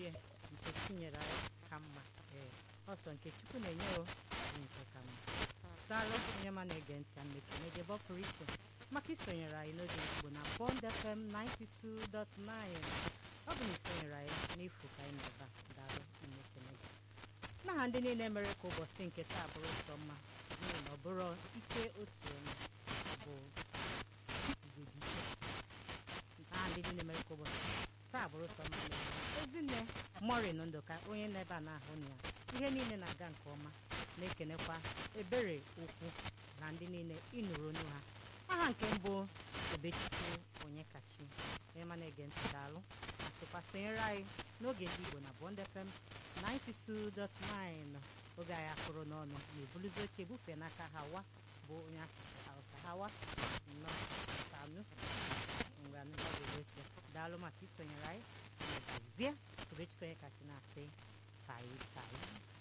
ya nke tinyere anyị ka mma ee ọsọ nke chukwu na-enye o bụ nke ka mma daalụ onye ma na-ege ntị a mmekene gị ebe ọ pụrụ iche maka isonyere anyị n'oge igbo na bond fm 92.9 ọ bụ na isonyere anyị n'efu ka anyị na-ebe a daalụ mmekene gị n'aha ndị niile mere ka ụbọchị nke taa bụrụ ụtọ mma n'ihi na ọ bụrụ ike otu onye bụ igwedike n'aha ndị niile mere ka ụbọchị taa bụrụ ụtọ mma n'ezie. ezinne morin ndụka onye na-ebe a na-ahụ na ya ihe niile na-aga nke ọma na-ekenekwa ebere ukwu na ndị niile ịnụrụ onu ha aha nke mbụ obechukwu onye kachi onye ma na-ege ntị daalụ ma sịkwa sonyere anyị n'oge ndị igbo na bond fm 92.9 oge anyị akụrụ n'ọnụ na-ebuluzi oche ebufe n'aka hawa bụ onye asụsụ hausa hawa nnọọ sanu ngwa nọgide oche daalụ maka isonyere anyị na gazie obechukwu onye kachi na-asị tai tai